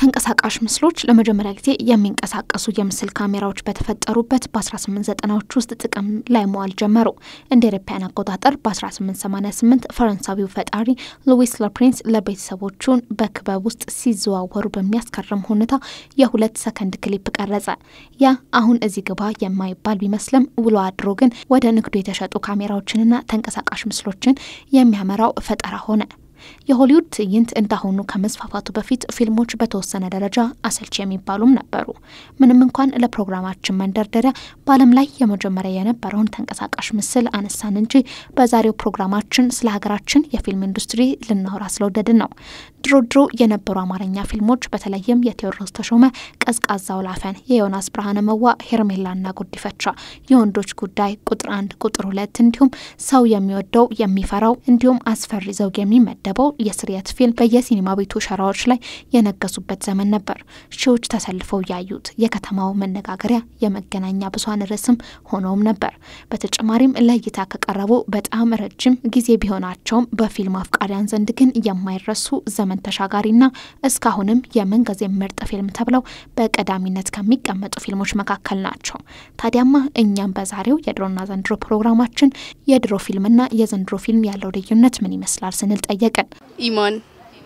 ተንቀሳቃሽ ምስሎች ለመጀመሪያ ጊዜ የሚንቀሳቀሱ የምስል ካሜራዎች በተፈጠሩበት በ1890ዎች ውስጥ ጥቅም ላይ መዋል ጀመሩ። እንደ አውሮፓውያን አቆጣጠር በ1888 ፈረንሳዊው ፈጣሪ ሉዊስ ለፕሪንስ ለቤተሰቦቹን በክበብ ውስጥ ሲዘዋወሩ በሚያስገርም ሁኔታ የሁለት ሰከንድ ክሊፕ ቀረጸ። ያ አሁን እዚህ ግባ የማይባል ቢመስልም ውሎ አድሮ ግን ወደ ንግዱ የተሸጡ ካሜራዎችንና ተንቀሳቃሽ ምስሎችን የሚያመራው ፈጠራ ሆነ። የሆሊውድ ትዕይንት እንዳሁኑ ከመስፋፋቱ በፊት ፊልሞች በተወሰነ ደረጃ አሰልቺ የሚባሉም ነበሩ። ምንም እንኳን ለፕሮግራማችን መንደርደሪያ በዓለም ላይ የመጀመሪያ የነበረውን ተንቀሳቃሽ ምስል አነሳን እንጂ በዛሬው ፕሮግራማችን ስለ ሀገራችን የፊልም ኢንዱስትሪ ልናወራ ስለወደድን ነው። ድሮ ድሮ የነበሩ አማርኛ ፊልሞች በተለይም የቴዎድሮስ ተሾመ ቀዝቃዛው ላፈን፣ የዮናስ ብርሃነ መዋ ሄርሜላና ጉዲፈቻ፣ የወንዶች ጉዳይ ቁጥር አንድ ቁጥር ሁለት እንዲሁም ሰው የሚወደው የሚፈራው እንዲሁም አስፈሪ ዘውግ የሚመደበው የስርየት ፊልም በየሲኒማ ቤቱ ሸራዎች ላይ የነገሱበት ዘመን ነበር። ሺዎች ተሰልፈው ያዩት የከተማው መነጋገሪያ የመገናኛ ብዙኃን ርዕስም ሆነውም ነበር። በተጨማሪም ለእይታ ከቀረቡ በጣም ረጅም ጊዜ ቢሆናቸውም በፊልም አፍቃሪያን ዘንድ ግን የማይረሱ ዘመን ተሻጋሪና እስካሁንም የምንጊዜ ምርጥ ፊልም ተብለው በቀዳሚነት ከሚቀመጡ ፊልሞች መካከል ናቸው። ታዲያማ እኛም በዛሬው የድሮና ዘንድሮ ፕሮግራማችን የድሮ ፊልምና የዘንድሮ ፊልም ያለው ልዩነት ምን ይመስላል ስንል ጠየቅን። ኢማን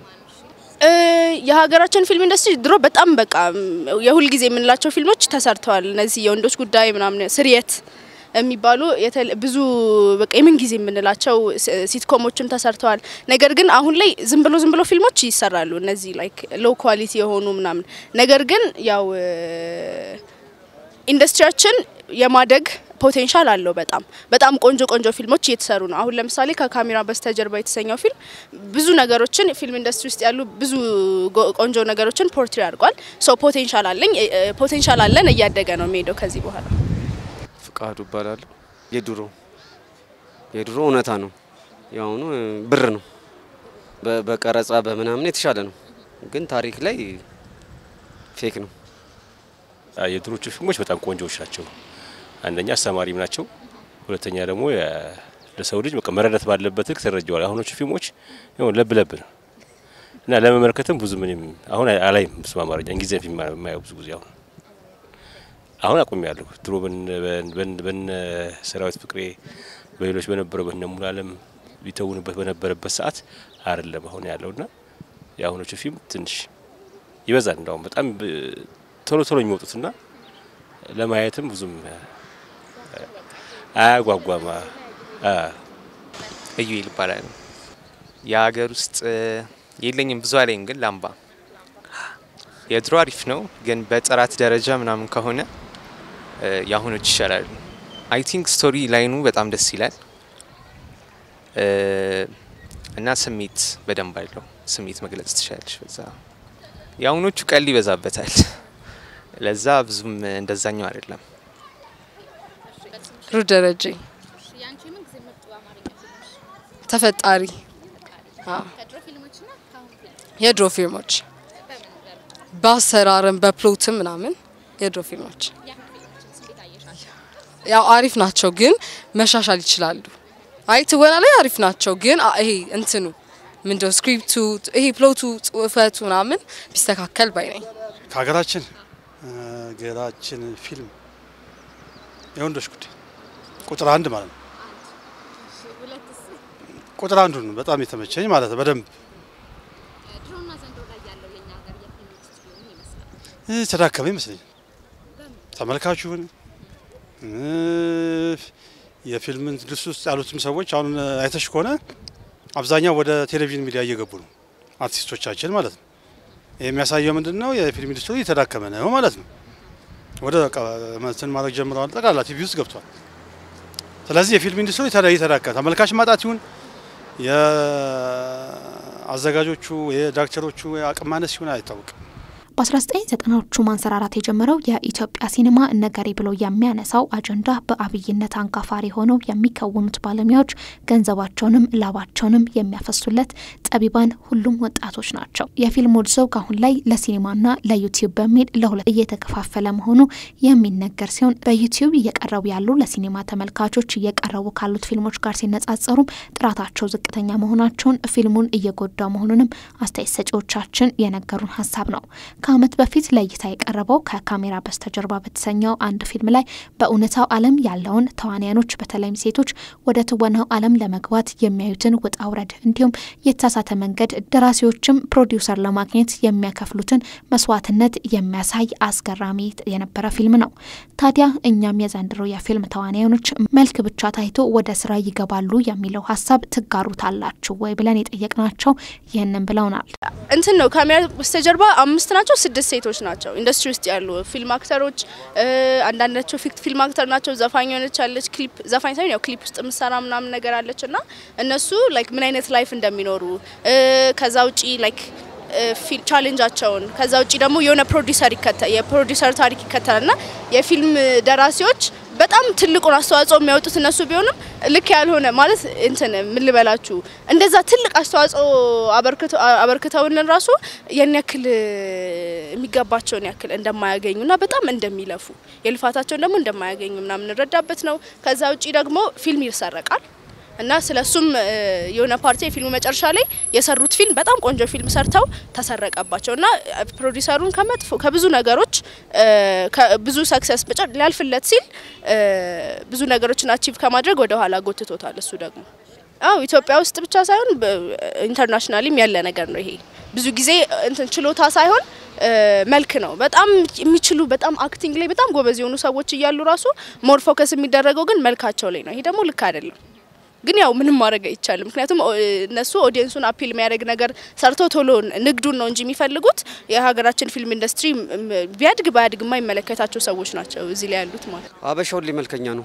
የሀገራችን ፊልም ኢንዱስትሪ ድሮ በጣም በቃ የሁል ጊዜ የምንላቸው ፊልሞች ተሰርተዋል። እነዚህ የወንዶች ጉዳይ ምናምን፣ ስርየት የሚባሉ ብዙ በቃ የምን ጊዜ የምንላቸው ሲትኮሞችም ተሰርተዋል። ነገር ግን አሁን ላይ ዝም ብሎ ዝም ብሎ ፊልሞች ይሰራሉ። እነዚህ ላይክ ሎው ኳሊቲ የሆኑ ምናምን። ነገር ግን ያው ኢንዱስትሪያችን የማደግ ፖቴንሻል አለው። በጣም በጣም ቆንጆ ቆንጆ ፊልሞች እየተሰሩ ነው። አሁን ለምሳሌ ከካሜራ በስተጀርባ የተሰኘው ፊልም ብዙ ነገሮችን ፊልም ኢንዱስትሪ ውስጥ ያሉ ብዙ ቆንጆ ነገሮችን ፖርትሪ አድርጓል። ሶ ፖቴንሻል አለኝ ፖቴንሻል አለን። እያደገ ነው የሚሄደው ከዚህ በኋላ። ፍቃዱ እባላለሁ። የድሮ የድሮ እውነታ ነው፣ የአሁኑ ብር ነው። በቀረጻ በምናምን የተሻለ ነው፣ ግን ታሪክ ላይ ፌክ ነው። የድሮቹ ፊልሞች በጣም ቆንጆዎች ናቸው። አንደኛ አስተማሪም ናቸው። ሁለተኛ ደግሞ ለሰው ልጅ በቃ መረዳት ባለበት ልክ ተረጀዋል። አሁኖቹ ፊልሞች ይሁን ለብ ለብ ነው እና ለመመልከትም ብዙ ምንም አሁን አላይም። ስማ አማርኛ እንግሊዝኛ ፊልም የማየው ብዙ ጊዜ አሁን አሁን አቁም ያለሁ ድሮ በነ ሰራዊት ፍቅሬ በሌሎች በነበረው በነ ሙሉ አለም ቢተውንበት በነበረበት ሰዓት አይደለም አሁን ያለውና የአሁኖቹ ፊልም ትንሽ ይበዛል። እንዳውም በጣም ቶሎ ቶሎ የሚወጡትና ለማየትም ብዙም አያጓጓም። እዩኤል ይባላል። የሀገር ውስጥ የለኝም ብዙ አለኝ፣ ግን ላምባ የድሮ አሪፍ ነው፣ ግን በጥራት ደረጃ ምናምን ከሆነ የአሁኖች ይሻላሉ። አይ ቲንክ ስቶሪ ላይኑ በጣም ደስ ይላል እና ስሜት በደንብ አለው። ስሜት መግለጽ ትችላለች በዛ። የአሁኖቹ ቀል ይበዛበታል። ለዛ ብዙም እንደዛኛው አይደለም። ሩ ደረጀ ተፈጣሪ የድሮ ፊልሞች በአሰራርም በፕሎትም ምናምን የድሮ ፊልሞች ያው አሪፍ ናቸው፣ ግን መሻሻል ይችላሉ። አይ ትወና ላይ አሪፍ ናቸው፣ ግን ይሄ እንትኑ ምንድነው ስክሪፕቱ፣ ይሄ ፕሎቱ፣ ጽሁፈቱ ምናምን ቢስተካከል ባይ ነኝ። ከሀገራችን ሀገራችን ፊልም የወንዶች ጉዳይ ቁጥር አንድ ማለት ነው። ቁጥር አንዱ ነው በጣም የተመቸኝ ማለት ነው። በደንብ ተዳከመ ይመስለኛል። ተመልካቹ ይሁን የፊልም ኢንዱስትሪ ውስጥ ያሉትም ሰዎች አሁን አይተሽ ከሆነ አብዛኛው ወደ ቴሌቪዥን ሚዲያ እየገቡ ነው፣ አርቲስቶቻችን ማለት ነው። ይህ የሚያሳየው ምንድን ነው? የፊልም ኢንዱስትሪ እየተዳከመ ነው ማለት ነው። ወደ እንትን ማድረግ ጀምረዋል። ጠቅላላ ቲቪ ውስጥ ገብቷል። ስለዚህ የፊልም ኢንዱስትሪ እየተዳከመ ተመልካች ማጣት ይሁን የአዘጋጆቹ የዳይሬክተሮቹ አቅም ማነስ ሲሆን አይታወቅም። በ1990ዎቹ ማንሰራራት የጀመረው የኢትዮጵያ ሲኒማ እነገሬ ብሎ የሚያነሳው አጀንዳ በአብይነት አንጋፋሪ ሆነው የሚከውኑት ባለሙያዎች ገንዘባቸውንም ላባቸውንም የሚያፈሱለት ጠቢባን ሁሉም ወጣቶች ናቸው። የፊልም ዘውግ አሁን ላይ ለሲኒማና ለዩቲዩብ በሚል ለሁለት እየተከፋፈለ መሆኑ የሚነገር ሲሆን በዩቲዩብ እየቀረቡ ያሉ ለሲኒማ ተመልካቾች እየቀረቡ ካሉት ፊልሞች ጋር ሲነጻጸሩም ጥራታቸው ዝቅተኛ መሆናቸውን ፊልሙን እየጎዳ መሆኑንም አስተያየት ሰጪዎቻችን የነገሩን ሀሳብ ነው። ከዓመት በፊት ለእይታ የቀረበው ከካሜራ በስተጀርባ በተሰኘው አንድ ፊልም ላይ በእውነታው ዓለም ያለውን ተዋንያኖች በተለይም ሴቶች ወደ ትወናው ዓለም ለመግባት የሚያዩትን ውጣ ውረድ እንዲሁም የተሳሳተ መንገድ ደራሲዎችም ፕሮዲውሰር ለማግኘት የሚያከፍሉትን መስዋዕትነት የሚያሳይ አስገራሚ የነበረ ፊልም ነው። ታዲያ እኛም የዘንድሮ የፊልም ተዋንያኖች መልክ ብቻ ታይቶ ወደ ስራ ይገባሉ የሚለው ሀሳብ ትጋሩታላችሁ ወይ ብለን የጠየቅናቸው ይህንን ብለውናል። እንትን ነው ካሜራ በስተጀርባ አምስት ናቸው፣ ስድስት ሴቶች ናቸው ኢንዱስትሪ ውስጥ ያሉ ፊልም አክተሮች። አንዳንዳቸው ፊክት ፊልም አክተር ናቸው። ዘፋኝ ሆነች አለች፣ ክሊፕ ዘፋኝ ሳይሆን ያው ክሊፕ ውስጥ ምሰራ ምናምን ነገር አለች እና እነሱ ላይክ ምን አይነት ላይፍ እንደሚኖሩ ከዛ ውጪ ላይክ ቻሌንጃቸውን ከዛ ውጪ ደግሞ የሆነ ፕሮዲሰር ይከተል የፕሮዲሰር ታሪክ ይከተላል እና የፊልም ደራሲዎች በጣም ትልቁን አስተዋጽኦ የሚያወጡት እነሱ ቢሆንም ልክ ያልሆነ ማለት እንትን ምን ልበላችሁ እንደዛ ትልቅ አስተዋጽኦ አበርክተውልን ራሱ ያን ያክል የሚገባቸውን ያክል እንደማያገኙና በጣም እንደሚለፉ የልፋታቸውን ደግሞ እንደማያገኙ ምናምን እንረዳበት ነው። ከዛ ውጪ ደግሞ ፊልም ይሰረቃል እና ስለሱም የሆነ ፓርቲ የፊልሙ መጨረሻ ላይ የሰሩት ፊልም በጣም ቆንጆ ፊልም ሰርተው ተሰረቀባቸው እና ፕሮዲሰሩን ከመጥፎ ከብዙ ነገሮች ብዙ ሰክሰስ ሊያልፍለት ሲል ብዙ ነገሮችን አቺቭ ከማድረግ ወደ ኋላ ጎትቶታል። እሱ ደግሞ አው ኢትዮጵያ ውስጥ ብቻ ሳይሆን ኢንተርናሽናሊም ያለ ነገር ነው። ይሄ ብዙ ጊዜ እንትን ችሎታ ሳይሆን መልክ ነው። በጣም የሚችሉ በጣም አክቲንግ ላይ በጣም ጎበዝ የሆኑ ሰዎች እያሉ ራሱ ሞር ፎከስ የሚደረገው ግን መልካቸው ላይ ነው። ይሄ ደግሞ ልክ አይደለም። ግን ያው ምንም ማድረግ አይቻልም። ምክንያቱም እነሱ ኦዲየንሱን አፒል የሚያደርግ ነገር ሰርተው ቶሎ ንግዱን ነው እንጂ የሚፈልጉት የሀገራችን ፊልም ኢንዱስትሪ ቢያድግ ባያድግ የማይመለከታቸው ሰዎች ናቸው እዚህ ላይ ያሉት ማለት ነው። አበሻ ሁሌ መልከኛ ነው።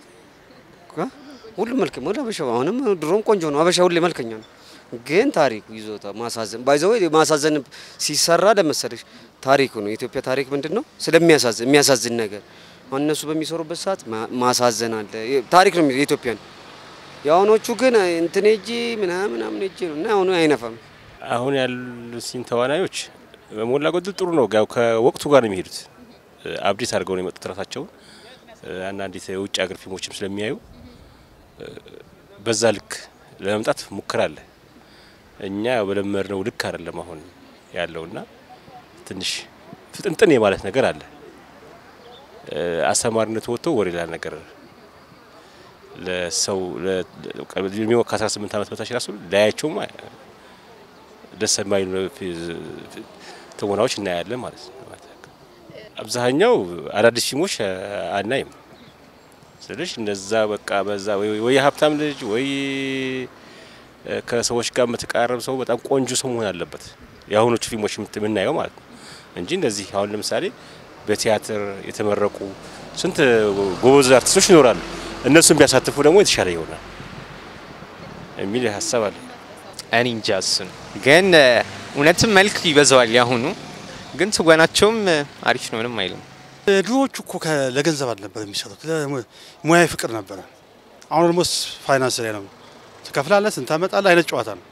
ሁሉ መልክ ወደ አበሻ አሁንም ድሮም ቆንጆ ነው። አበሻ ሁሌ መልከኛ ነው። ግን ታሪኩ ይዞታ ማሳዘን ባይዘው ማሳዘን ሲሰራ ለመሰለሽ ታሪኩ ነው። የኢትዮጵያ ታሪክ ምንድን ነው? ስለሚያሳዝን የሚያሳዝን ነገር አሁን እነሱ በሚሰሩበት ሰዓት ማሳዘን አለ። ታሪክ ነው የኢትዮጵያ ነው። የአሁኖቹ ግን እንትን እጂ ምናምን ምናምን እጂ ነው እና አሁኑ አይነፋም። አሁን ያሉት ሲን ተዋናዮች በሞላ ጎደል ጥሩ ነው። ያው ከወቅቱ ጋር ነው የሚሄዱት። አብዴት አድርገው ነው የመጡት ራሳቸውን። አንዳንድ የውጭ ሀገር ፊልሞችም ስለሚያዩ በዛ ልክ ለመምጣት ሙከራ አለ። እኛ በለመድነው ልክ አይደለም አሁን ያለውና ትንሽ ፍጥንጥን የማለት ነገር አለ። አስተማሪነት ወጥቶ ወደ ሌላ ነገር ለሰው እድሜው ከ18 ዓመት በታች ራሱ ላያቸውም ደስ የማይሉ ትወናዎች እናያለን ማለት ነው። አብዛኛው አዳዲስ ፊልሞች አናይም ስልሽ እንደዛ በቃ በዛ ወይ የሀብታም ልጅ ወይ ከሰዎች ጋር የምትቃረብ ሰው በጣም ቆንጆ ሰው መሆን አለበት የአሁኖቹ ፊልሞች የምናየው ማለት ነው እንጂ እንደዚህ አሁን ለምሳሌ በቲያትር የተመረቁ ስንት ጎበዝ አርቲስቶች ይኖራሉ። እነሱን ቢያሳትፉ ደግሞ የተሻለ ይሆናል የሚል ሀሳብ አለ። እኔ እንጃ እሱን ግን እውነትም መልክ ይበዛዋል ያሁኑ ግን ትወናቸውም አሪፍ ነው፣ ምንም አይልም። ድሮዎቹ እኮ ለገንዘብ አልነበር የሚሰሩት፣ ሙያዊ ፍቅር ነበረ። አሁን ደግሞ ፋይናንስ ላይ ነው። ትከፍላለህ፣ ስንት ታመጣለህ አይነት ጨዋታ ነው።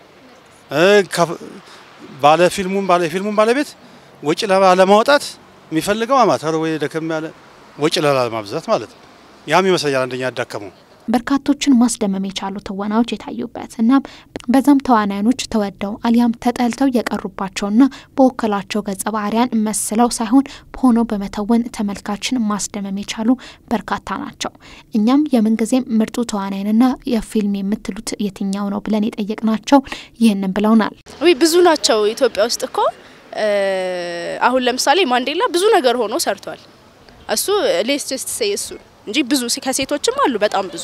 ባለ ፊልሙን ባለ ፊልሙን ባለቤት ወጪ ለማውጣት የሚፈልገው አማተር ወይ ደከም ያለ ወጪ ላለማብዛት ማለት ነው። ያም ይመስለኛል አንደኛ ያዳከመው። በርካቶችን ማስደመም የቻሉ ትወናዎች የታዩበት እናም በዛም ተዋናያኖች ተወደው አሊያም ተጠልተው የቀሩባቸውና በወከላቸው ገጸ ባህሪያን መስለው ሳይሆን ሆነው በመተወን ተመልካችን ማስደመም የቻሉ በርካታ ናቸው። እኛም የምንጊዜም ምርጡ ተዋናይንና የፊልም የምትሉት የትኛው ነው ብለን የጠየቅናቸው ይህንን ብለውናል። ውይ ብዙ ናቸው። ኢትዮጵያ ውስጥ እኮ አሁን ለምሳሌ ማንዴላ ብዙ ነገር ሆኖ ሰርቷል። እሱ ሌስ ጀስት ሴይ እሱ እንጂ ብዙ ከሴቶችም አሉ በጣም ብዙ።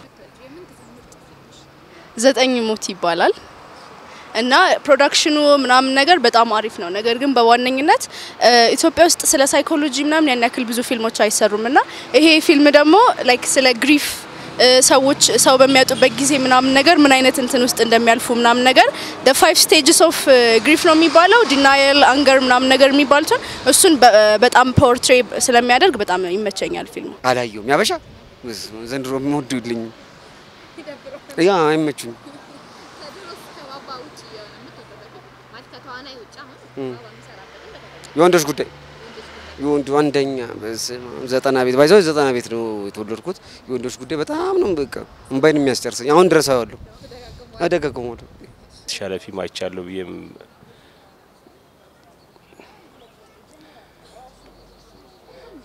ዘጠኝ ሞት ይባላል እና ፕሮዳክሽኑ ምናምን ነገር በጣም አሪፍ ነው። ነገር ግን በዋነኝነት ኢትዮጵያ ውስጥ ስለ ሳይኮሎጂ ምናምን ያን ያክል ብዙ ፊልሞች አይሰሩም እና ይሄ ፊልም ደግሞ ላይክ ስለ ግሪፍ ሰዎች ሰው በሚያጡበት ጊዜ ምናምን ነገር ምን አይነት እንትን ውስጥ እንደሚያልፉ ምናምን ነገር ደ ፋይቭ ስቴጅስ ኦፍ ግሪፍ ነው የሚባለው ዲናየል፣ አንገር ምናምን ነገር የሚባሉትን እሱን በጣም ፖርትሬ ስለሚያደርግ በጣም ይመቸኛል ፊልሙ። አላየውም። ያበሻ ዘንድሮ የሚወዱልኝ ያ አይመቹኝ። የወንዶች ጉዳይ የወንዱ አንደኛ ዘጠና ቤት ባይዘው ዘጠና ቤት ነው የተወለድኩት። የወንዶች ጉዳይ በጣም ነው በቃ እምባይን የሚያስጨርሰኝ። አሁን ድረስ አያለሁ አደጋግሞ የተሻለ ፊልም አይቻለሁ ብዬም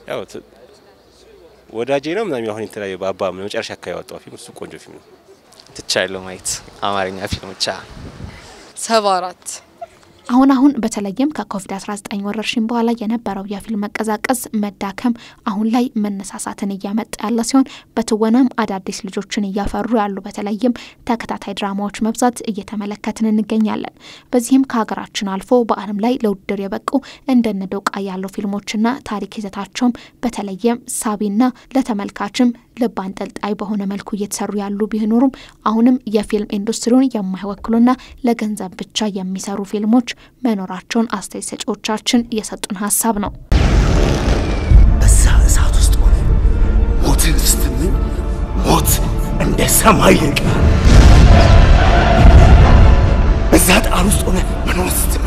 ያው ት- ወዳጄ ነው ምናምን አሁን የተለያየ በአባ መጨረሻ አካባቢ ያወጣው ፊልም እሱ ቆንጆ ፊልም ነው። ትቻለሁ ማየት አማርኛ ፊልሞች አ ሰባ አራት አሁን አሁን በተለይም ከኮቪድ-19 ወረርሽኝ በኋላ የነበረው የፊልም መቀዛቀዝ መዳከም አሁን ላይ መነሳሳትን እያመጣ ያለ ሲሆን በትወናም አዳዲስ ልጆችን እያፈሩ ያሉ በተለይም ተከታታይ ድራማዎች መብዛት እየተመለከትን እንገኛለን። በዚህም ከሀገራችን አልፎ በዓለም ላይ ለውድድር የበቁ እንደነ ዶቃ ያሉ ፊልሞችና ታሪክ ይዘታቸውም በተለይም ሳቢና ለተመልካችም ልብ አንጠልጣይ በሆነ መልኩ እየተሰሩ ያሉ ቢኖሩም አሁንም የፊልም ኢንዱስትሪውን የማይወክሉና ለገንዘብ ብቻ የሚሰሩ ፊልሞች መኖራቸውን አስተያየት ሰጪዎቻችን የሰጡን ሀሳብ ነው። በዛ እሳት ውስጥ ሆነ ሞትን ስትምን ሞት እንደ ሰማይ ይርቃል። በዛ ጣር ውስጥ ሆነ መኖር ስትመኝ